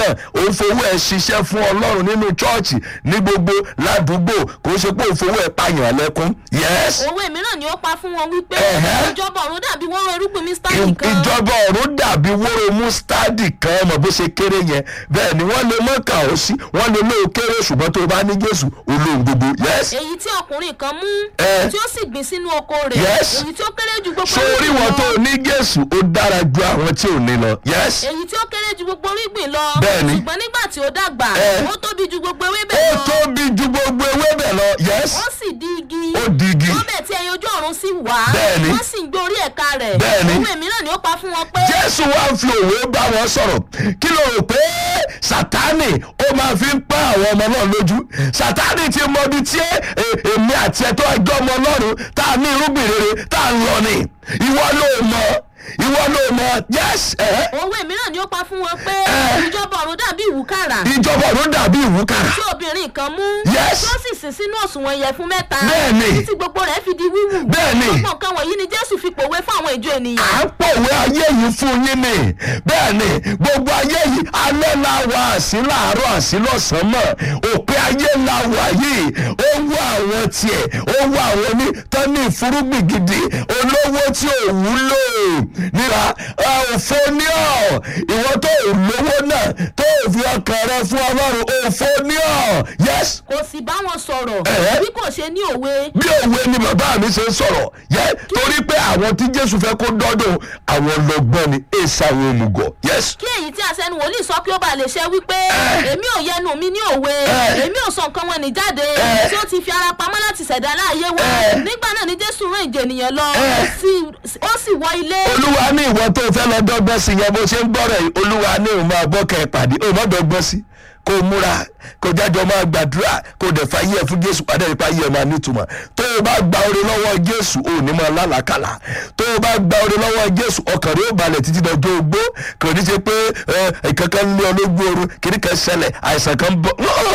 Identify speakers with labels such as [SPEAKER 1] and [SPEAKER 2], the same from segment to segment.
[SPEAKER 1] náà ó ń fowó ẹ̀ ṣiṣẹ́ fún ọlọ́run nínú chọ́ọ̀chì ní gbogbo ládùúgbò kò ń ṣe pé ó ń fowó ẹ̀ pààyàn lẹ́kún yes
[SPEAKER 2] òwe mìíràn ni ó pa fún wọn wípé
[SPEAKER 1] Ẹ̀hẹ́.
[SPEAKER 2] ìjọba ọ̀run dàbí wọ́n rọ irúgbìn mr
[SPEAKER 1] I-
[SPEAKER 2] nìkan
[SPEAKER 1] ìjọba ọ̀run dàbí wóró mustadi kan mọ̀ bó ṣe kéré yẹn bẹ́ẹ̀ ni wọ́n lè mọ̀ kà ó sí wọ́n lè lóò kéré ṣùgbọ́n tó o bá ní jésù olóhùn gbogbo yes
[SPEAKER 2] èyí tí ọkùnrin kan mú
[SPEAKER 1] Ẹ.
[SPEAKER 2] tí ó sì gbìn sínú oko rẹ̀
[SPEAKER 1] Yes.
[SPEAKER 2] èyí tí ó kéré ju gbogbo
[SPEAKER 1] sórí
[SPEAKER 2] irúgbìn
[SPEAKER 1] wọn
[SPEAKER 2] lọ.
[SPEAKER 1] tó o ní jésù ó dára ju àwọn tí ò ní lọ yes
[SPEAKER 2] èyí tí ó kéré ju gbogbo irúgbìn lọ
[SPEAKER 1] Bẹ́ẹ̀ni.
[SPEAKER 2] ṣùgbọ́n nígbà tí ó dàgbà
[SPEAKER 1] Ẹ.
[SPEAKER 2] ó tóbi ju gbogbo ewébẹ̀
[SPEAKER 1] ó
[SPEAKER 2] lọ
[SPEAKER 1] tóbi ju gbogbo ewébẹ̀ lọ yes
[SPEAKER 2] ó sì di igi
[SPEAKER 1] ó di igi.
[SPEAKER 2] ó bẹ̀ tí ẹyin ojú ọ̀run sì wá
[SPEAKER 1] Bẹ́ẹ̀ni.
[SPEAKER 2] wọ́n sì ń gbé orí ẹ̀ka rẹ̀
[SPEAKER 1] Bẹ́ẹ̀ni.
[SPEAKER 2] òwe mìíràn ni ó pa fún wọn pé
[SPEAKER 1] jésù wá ń fi òwe bá wọn sọ̀rọ̀ kí ló rò pé sátánì ó máa fi ń pa àwọn ọmọ náà lójú sátánì ti mọ ibi tí ẹ- ẹ- èmi àti ẹ̀tọ́ ẹjọ́ ọmọ ọlọ́run tá a ní irúgbìn rere tá a ń lọ ni ìwọ ló mọ ìwọ ló mọ yes ẹ̀hẹ́.
[SPEAKER 2] òwe mìíràn ni ó pa fún wọn pé
[SPEAKER 1] Ẹ.
[SPEAKER 2] ìjọba ọ̀run dàbí ìwúkàrà
[SPEAKER 1] ìjọba ọ̀run dàbí ìwúkàrà
[SPEAKER 2] tí obìnrin kan mú
[SPEAKER 1] Yes.
[SPEAKER 2] tí ó sì sìn sínú òṣùwọ̀n ìyẹ̀fun mẹ́ta
[SPEAKER 1] Bẹ́ẹ̀ni.
[SPEAKER 2] títí gbogbo rẹ̀ fi di wíwù
[SPEAKER 1] Bẹ́ẹ̀ni.
[SPEAKER 2] gbogbo nǹkan wọ̀nyí ni jésù fi pòwe fún àwọn ìjọ ènìyàn
[SPEAKER 1] à ń pòwe ayé yìí fún yín ni bẹ́ẹ̀ ni gbogbo ayé yìí alẹ́ la wà àsí láàárọ̀ àsí lọ́sàn-án mọ̀ òpin ayé la wà yìí ó wá àwọn tiẹ̀ ó wá àwọn ní tán ní ìfúrúgbìn gidi olówó tí ò wúlò níra òfò ní ọ̀ ìwọ tó ò lówó náà tó ò fi ọkàn rẹ fún ọlọ́run òfò ní ọ̀ yes
[SPEAKER 2] kò sì bá wọn sọ̀rọ̀
[SPEAKER 1] Ẹ̀hẹ́.
[SPEAKER 2] bí kò ṣe ní òwe
[SPEAKER 1] bí òwe ni bàbá mi ṣe ń sọ̀rọ̀ yẹ torí pé àwọn tí jésù fẹ́ kó dọ́dọ̀ àwọn lọ́gbọ́n ni èsì àwọn òmùgọ̀ yes.
[SPEAKER 2] kí èyí tí àṣẹnu wòlíì sọ kí ó bá lè ṣe wípé
[SPEAKER 1] Ẹ.
[SPEAKER 2] èmi ò yẹnu mi ní òwe
[SPEAKER 1] Ẹ.
[SPEAKER 2] èmi ò sọ nǹkan wọn ní jáde
[SPEAKER 1] Ẹ.
[SPEAKER 2] tí ó ti fi ara pamọ́ láti ṣẹ̀dá láàyè wa
[SPEAKER 1] Ẹ.
[SPEAKER 2] nígbà náà ni jésù rán ìjọ ènìyàn lọ
[SPEAKER 1] Ẹ.
[SPEAKER 2] sí- ó sì wọ ilé
[SPEAKER 1] olúwa ní ìwọ tó fẹ́ lọ dọ́gbọ́n sí yẹn bó ṣe ń gbọ́rọ̀ yìí olúwa ní òun máa gbọ́ kẹ́ ẹ pàdé òun má dọ́gbọ́n sí kó o múra kó o jájọ máa gbàdúrà kó o dẹ̀ fa yí ẹ fún jésù padà nípa yí ẹ máa nítumọ̀ tó o bá gba oore lọ́wọ́ jésù ò ní máa lálàkàlà tó o bá gba oore lọ́wọ́ jésù ọkàn rẹ ó balẹ̀ títí dọjọ́ ogbó kò ní ṣe pé ẹ kankan lé ọ lójú oorun kìnnì kan ṣẹlẹ̀ àìsàn kan bọ̀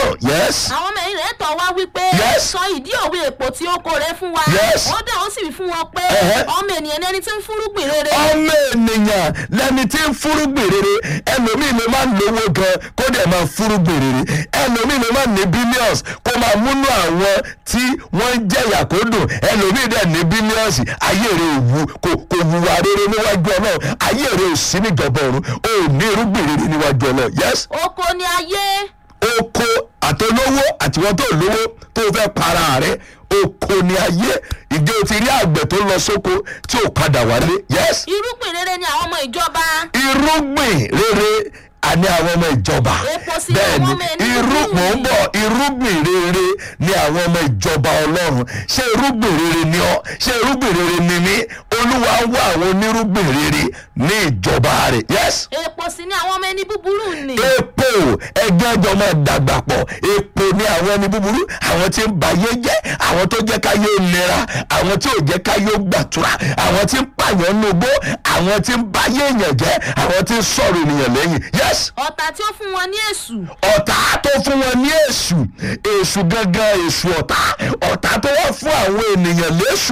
[SPEAKER 1] yes
[SPEAKER 2] àwọn ọmọ ẹ̀yìn rẹ̀ tọ̀ wá wípé
[SPEAKER 1] Yes.
[SPEAKER 2] sọ ìdí òwe èpò tí ó kó rẹ fún wa
[SPEAKER 1] Yes.
[SPEAKER 2] ó dà ó sì wí fún wọn pé
[SPEAKER 1] Ẹ̀hẹ́.
[SPEAKER 2] ọmọ ènìyàn ní ẹni tí ń fúrúgbìn rere
[SPEAKER 1] ọmọ ènìyàn lẹni tí ń fúrúgbìn rere ẹlòmíì ló máa ń lówó gan kó dẹ̀ máa fúrúgbìn rere ẹlòmíì ló máa ń ní billions kó máa múnú àwọn tí wọ́n ń jẹ̀yà kó dùn ẹlòmíì dẹ̀ ní billions ayé rẹ̀ ò wu kò kò wùwà rere níwájú ọlọ́run ayé rẹ̀ ò sí níjọba ọ̀run ò ní irúgbìn rere níwájú ọlọ́run yes
[SPEAKER 2] oko ni ayé
[SPEAKER 1] oko àtolówó àtiwọ́n tó lówó tó fẹ́ para rẹ̀ oko ni ayé ìjọ ti rí àgbẹ̀ tó lọ sóko tí ò padà wálé yes
[SPEAKER 2] irúgbìn rere ni àwọn ọmọ ìjọba
[SPEAKER 1] irúgbìn rere àní àwọn ọmọ ìjọba
[SPEAKER 2] Epo sí àwọn ọmọ ẹni
[SPEAKER 1] irú
[SPEAKER 2] búburú
[SPEAKER 1] mò ń
[SPEAKER 2] yìí.
[SPEAKER 1] bọ̀ irúgbìn rere ni àwọn ọmọ ìjọba ọlọ́run ṣé irúgbìn rere ni ọ́ ṣé irúgbìn rere ni mí olúwa ń wá àwọn onírúgbìn rere ní ìjọba rẹ̀ yes
[SPEAKER 2] èpò sì ni àwọn ọmọ ẹni búburú nì
[SPEAKER 1] epo ẹgbẹ́ ọjọ́ máa dàgbà pọ̀ epo ní àwọn ẹni búburú àwọn tí ń bayé jẹ́ àwọn tó jẹ́ káyé nira àwọn tí ò jẹ́ káyé gbàtura àwọn tí ń pààyàn nugbó àwọn tí ń bayé èèyàn jẹ́ àwọn tí ń sọ̀rọ̀ ènìyàn lẹ́yìn yes
[SPEAKER 2] ọ̀tá tí ó fún wọn ní èṣù
[SPEAKER 1] ọ̀tá tó fún wọn ní èṣù èṣù gangan èṣù ọ̀tá ọ̀tá tó wá fún àwọn ènìyàn léṣù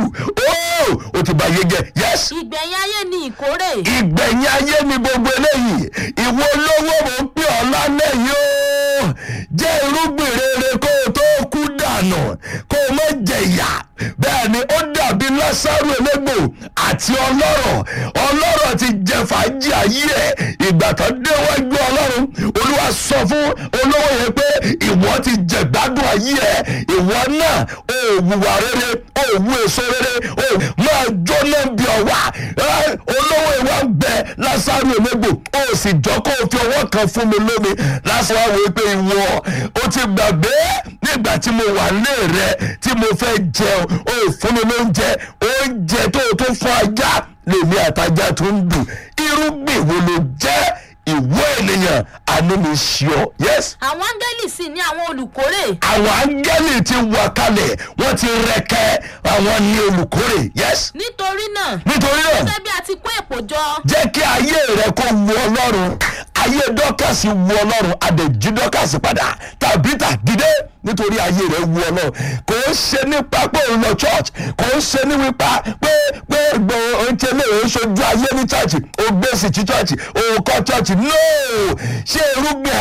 [SPEAKER 1] ó ó ti bayé jẹ́ yes
[SPEAKER 2] ìgbẹ̀yìn ayé ni ìkórè
[SPEAKER 1] ìgbẹ̀yìn ayé ni gbogbo eléyìí ìwọ olówó mò ń pè ọ́ lálẹ́ yìí ó jẹ́ irúgbìn rere kó o tó kú dànù kó o má jẹ̀yà bẹ́ẹ̀ ni ó dàbí lásàrò elégbò àti ọlọ́rọ̀ ọlọ́rọ̀ ti jẹ fàájì ayé ẹ̀ ìgbà tó déwájú ọlọ́run olúwa sọ fún olówó yẹn pé ìwọ ti jẹ gbádùn ayé ẹ̀ ìwọ náà ò wùwà rere ò wù èso rere ò máa jóná bí ọwà ẹ, olówó ìwà ń bẹ lásàrò elégbò ó sì jọ kó o fi ọwọ́ kan fún mi lómi lásán wá wò pé ìwọ o ti gbàgbé nígbà tí mo wà lé rẹ tí mo fẹ́ jẹun ó fún mi lóúnjẹ oúnjẹ tó o tó fún ajá lèmi àtajá tó ń dùn irúgbìn wo ló jẹ́ ìwọ ènìyàn àánú mi ṣe ọ yes
[SPEAKER 2] àwọn áńgẹ́lì sì ní àwọn olùkórè
[SPEAKER 1] àwọn áńgẹ́lì ti wà kalẹ̀ wọ́n ti rẹ̀kẹ́ àwọn ní olùkórè yes
[SPEAKER 2] nítorí náà
[SPEAKER 1] nítorí náà
[SPEAKER 2] gẹ́gẹ́ bí a ti kó èpò jọ
[SPEAKER 1] jẹ́ kí ayé rẹ kó wu ọlọ́run ayé dọ́kàsì wu ọlọ́run adẹ̀jí dọ́kàsì padà tàbí tàdídé nítorí ayé rẹ wu ọlọ́run kò ń ṣe nípa pé òun lọ church kò ń ṣe nípa pé pé gbọ́ oúnjẹ lè ń ṣojú ayé ní church ó gbèsè tí church òun kọ́ church no ṣé irúgbìn